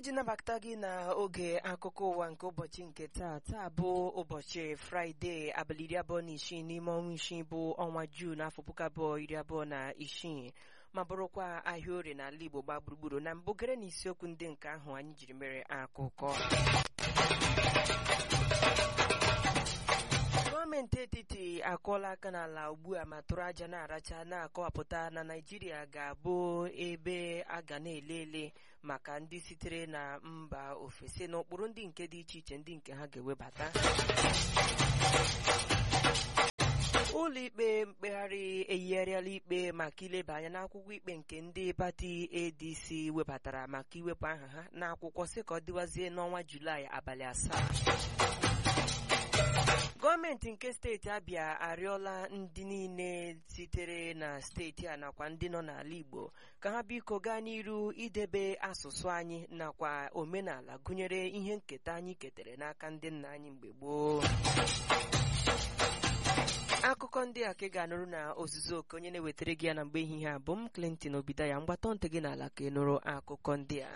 iji nabata gị na oge akụkọ ụwa nke ụbọchị nke taa taa bụ ụbọchị fraịde abalị iri abụọ na isii n'ime ọnwa isii bụ ọnwa juu n'afọ puku abụọ iri abụọ na isii ma bụrụkwa ahịa orie n'ala igbo gbaa gburugburu na mbụ gere na isiokwu ndị nke ahụ anyị jiri mere akụkọ gọọmenti etiti akụọla aka n'ala ugbu a ma tụrụ aja na-aracha na-akọwapụta na naijiria ga-abụ ebe a ga na-ele ele maka ndị sitere na mba ofesi na ụkpụrụ ndị nke dị iche iche ndị nke ha ga-ewebata ụlọikpe mkpegharị eyigharịala ikpe maka ileba anya n'akwụkwọ ikpe nke ndị pati adc webatara maka iwepụ aha ha n'akwụkwọ sị ka ọ dịwazie n'ọnwa julaị abalị asaa gọọmenti nke steeti abịa arịọla ndị niile sitere na steeti a nakwa ndị nọ n'ala igbo ka ha biko gaa n'iru idebe asụsụ anyị nakwa omenala gụnyere ihe nketa anyị ketere n'aka ndị nna anyị mgbe gboo akụkọ ndị a ka ị ga-anụrụ na ozuzu oke onye na-ewetara gị ya na mgbe ehihie a bụ m Clinton Obidaya mgbatọ ntị gị n'ala ka ị nụrụ akụkọ ndị a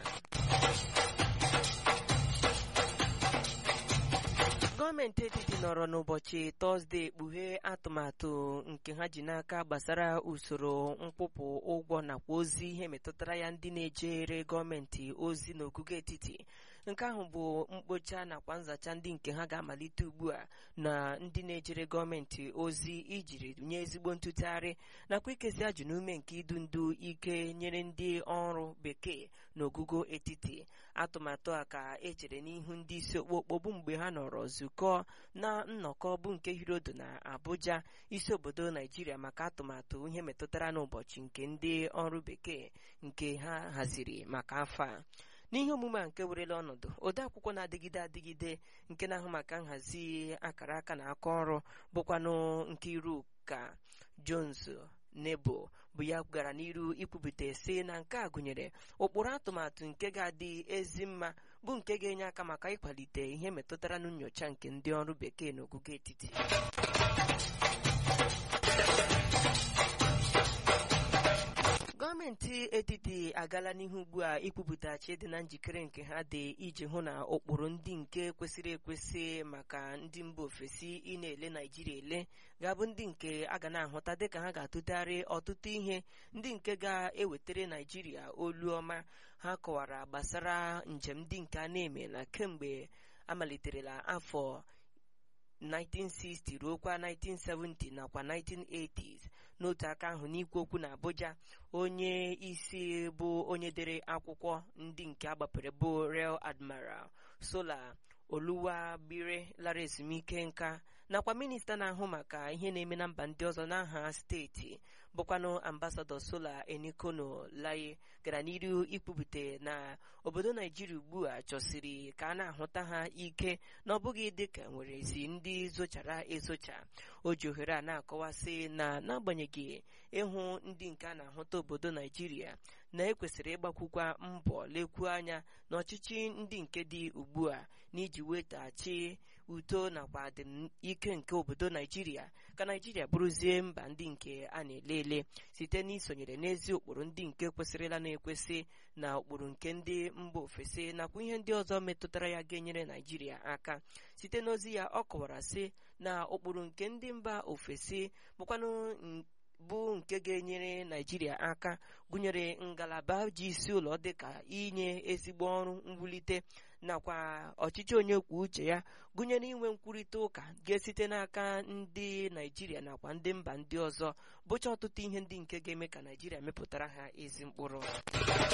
gọọmenti etiti nọrọ n'ụbọchị tọzdee kpughee atụmatụ nke ha ji n'aka gbasara usoro mkpụpụ ụgwọ nakwa ozi ihe metụtara ya ndị na-ejere gọọmenti ozi n'ogugo etiti nke ahụ bụ mkpocha nakwa nzacha ndị nke ha ga-amalite ugbu a na ndị na-ejere gọọmenti ozi ijiri nye ezigbo ntụtụgharị nakwa ikezi ajụ n'ume nke idu ndu ike nyere ndị ọrụ bekee n'ogugo etiti atụmatụ a ka echere n'ihu ndị isi okpokpo bụ mgbe ha nọrọ nzukọ na nnọkọ bụ nke hirodo na abuja isi obodo naijiria maka atụmatụ ihe metụtara n'ụbọchị nke ndị ọrụ bekee nke ha haziri maka afọ a n'ihe omume a nke werela ọnọdụ ode akwụkwọ na-adịgide adịgide nke na-ahụ maka nhazi akara aka na aka ọrụ bụkwanụ nke iru ka jones nebo bụ ya gara n'iru ikwupụta sị na nke a gụnyere ụkpụrụ atụmatụ nke ga-adị ezi mma bụ nke ga-enye aka maka ịkwalite ihe metụtara na nyocha nke ndị ọrụ bekee n'ogugo etiti gọọmenti etiti agala n'ihu ugbu a ikwupụtachi dị na njikere nke ha dị iji hụ na ụkpụrụ ndị nke kwesịrị ekwesị maka ndị mba ofesi ị na-ele naijiria ele ga-abụ ndị nke a ga na-ahụta dịka ha ga-atụtegharị ọtụtụ ihe ndị nke ga-ewetara naijiria olu ọma ha kọwara gbasara njem ndị nke a na-emela kemgbe amaliterela afọ 1960 ruokwa 1970 nakwa 1980s n'otu aka ahụ n'ikwu okwu na Abuja onye isi bụ onye dere akwụkwọ ndị nke agbapere bụ Rear Admiral Sola Oluwabire lara ezumike nka nakwa minista na-ahụ maka ihe na-eme na mba ndị ọzọ n'aha steeti bụkwanụ ambasadọ Sola Enikono Laye gara n'iru ikwupụta na obodo Naijiria ugbu a chọsiri ka a na-ahụta ha ike na ọ bụghị dịka nwere ezi ndị zochara ezocha o ji ohere a na-akọwasị na n'agbanyeghị ịhụ ndị nke a na-ahụta obodo Naijiria na-ekwesịrị ịgbakwukwa mbọ lekwuo anya n'ọchịchị ndị nke dị ugbu a n'iji wetaghachi uto nakwa adịm ike nke obodo Naijiria ka Naijiria bụrụzie mba ndị nke a na-ele ele site n'isonyere n'ezi ụkpụrụ ndị nke kwesịrịla na-ekwesị na ụkpụrụ nke ndị mba ofesi nakwa ihe ndị ọzọ metụtara ya ga-enyere Naijiria aka site n'ozi ya ọ kọwara sị na ụkpụrụ nke ndị mba ofesi bụkwanụ bụ nke ga-enyere naijiria aka gụnyere ngalaba ji isi ụlọ dịka inye ezigbo ọrụ mwulite nakwa ọchịchị onye kwuo uche ya gụnyere inwe nkwurịta ụka ga-esite n'aka ndị naijiria nakwa ndị mba ndị ọzọ bụcha ọtụtụ ihe ndị nke ga-eme ka naijiria mepụtara ha ezi mkpụrụ